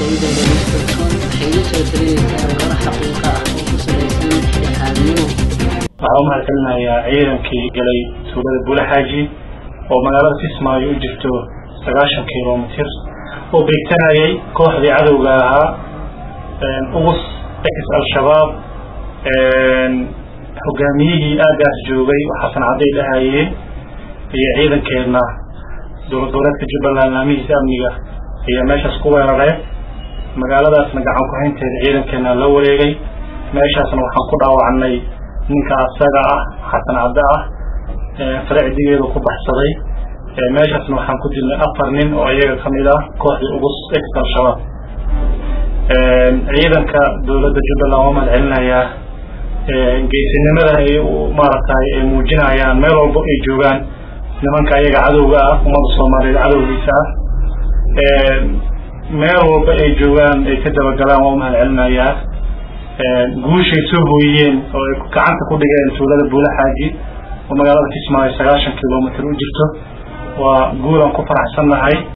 idaacadda Livingston waxay la soo talinaysaa warar xaqiiqo ah oo ku saleysan dhexdhexaadnimo waxaan u mahadcelinayaa ciidankii galay tuulada buulaxaaji oo magaalada kismaayo u jirto sagaashan kilomitir oo beegsanayay kooxdii cadowga ahaa ugus ex al-shabaab hogaamiyihii aagaas joogay oo xasan cadday dhahayeen iyo ciidankeedna dowlad goboleedka jubbaland laamihiisa amniga ayaa meeshaas ku weerareen magaaladaasna gacan ku-haynteeda ciidankeena la wareegay meeshaasna waxaan ku dhaawacnay ninka asaga ah xasan cadde ah faracdigeedu ku baxsaday meeshaasna waxaan ku dilnay afar nin oo iyaga kamid ah kooxdii ugus ex al-shabaab ciidanka dowladda jubbaland waa mahad celinayaa geesinimada ay maaragtay ay muujinayaan meel walbo ay joogaan nimanka ayaga cadowga ah ummadda soomaaliyeed cadowgiisa ah meel walba ay joogaan ay ka dabagalaan waa umahad celinayaa guushay soo hooyiyeen oo ay gacanta ku dhigeen tuulada buulaxaaji oo magaalada kismaayo sagaashan kilomitr u jirto waa guul aan ku faraxsannahay